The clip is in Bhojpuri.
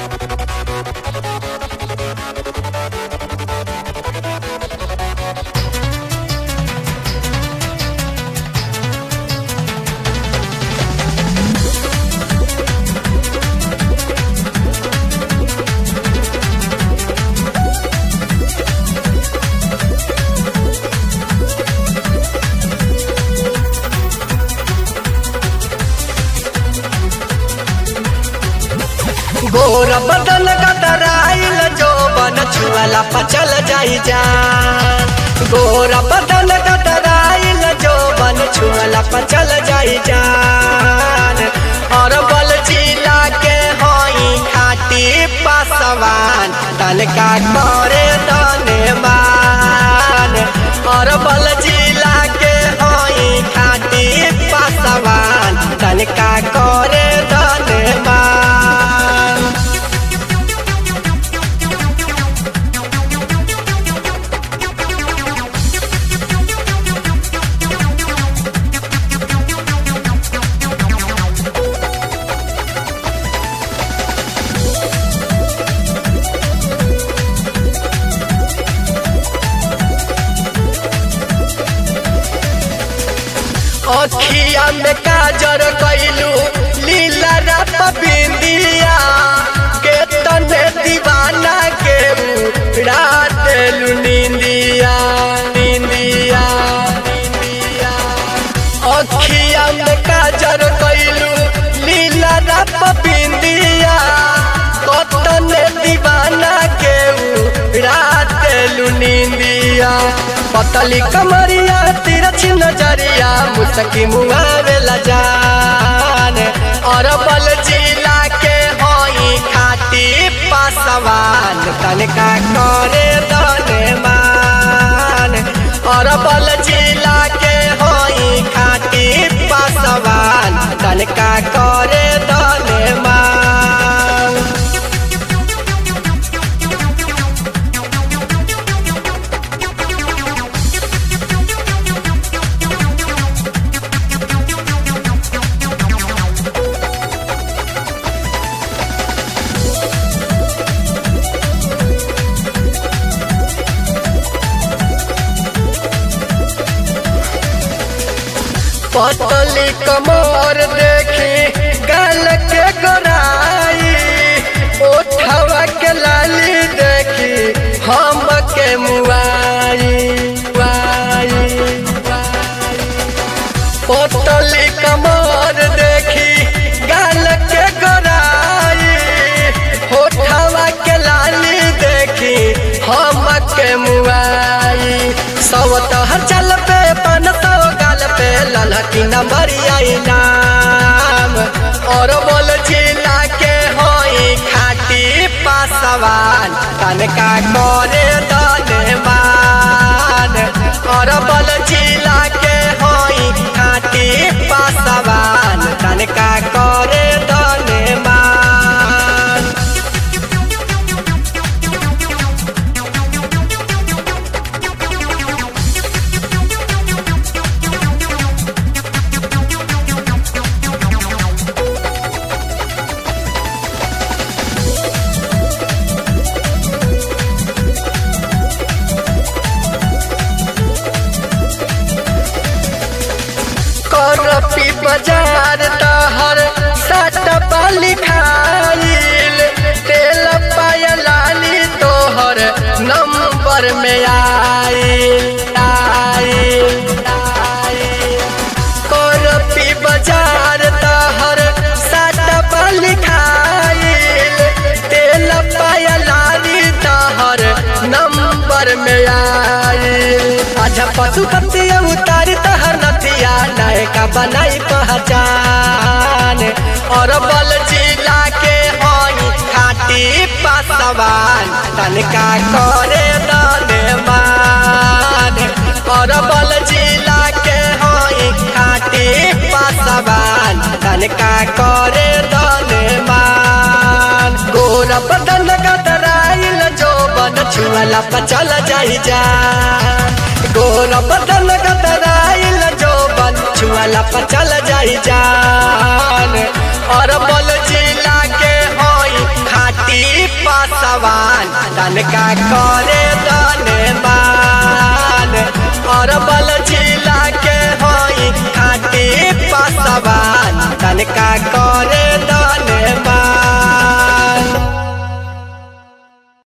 गोर बदन गदराइल जो बन छुअला पचल जाई जान गोर बदन गदराइल जो बन छुअला पचल जाई जान और बल जिला के होई खाटी पासवान तनका करे धन्यवान और बल जिला के होई खाटी पासवान तनका करे धन्यवान अखिया में काजर कैलू लीला रात बिंदिया के तने दीवाना के रात लू निंदिया निंदिया निंदिया अखिया में काजर कैलू लीला रात बिंदिया कतने दीवाना के रात लू निंदिया पतली कमरिया तिरछी नजरिया मुसकी मुआवेला जान और बल जिला के होई खाटी पासवान तनका करे धन्यवान और बल जिला के होई खाटी पासवान तनका करे धन्यवान पतली कमर देखी गल के गोराई ओठवा के लाली देखी हम के मुआई मुआई, मुआई। पतली कमर देखी गल के गोराई ओठवा के लाली देखी हम के मुआई सवत हर चल पे पन सौ गाल पे ललकी नंबरिया नाम और बोल जिला के होई खाटी पासवान तनका करे धन्यवान और बोल जिला के होई खाटी पासवान तनका करे धन्यवान करपी बाजार तहर सट पाली खाइल तेल पायलाली तोहर नंबर में आइल आइल आइल करपी बाजार तहर सट पाली खाइल तेल पायलाली तहर नंबर में आइल अच्छा पशु पतिया उतारी तहर नथिया नायका बनाई पहचान और बल जिला के होई खाटी पासवान तनका करे धन्यवान और बल जिला के होई खाटी पासवान तनका करे धन्यवान गोरा बदन गदराइल जो बन छुअला पचल जाई जा गोरा बदन गदराइल जो बन छुअला पचल जाई जान और बल जिला के होई खाटी तनका करे दने मान और बल झील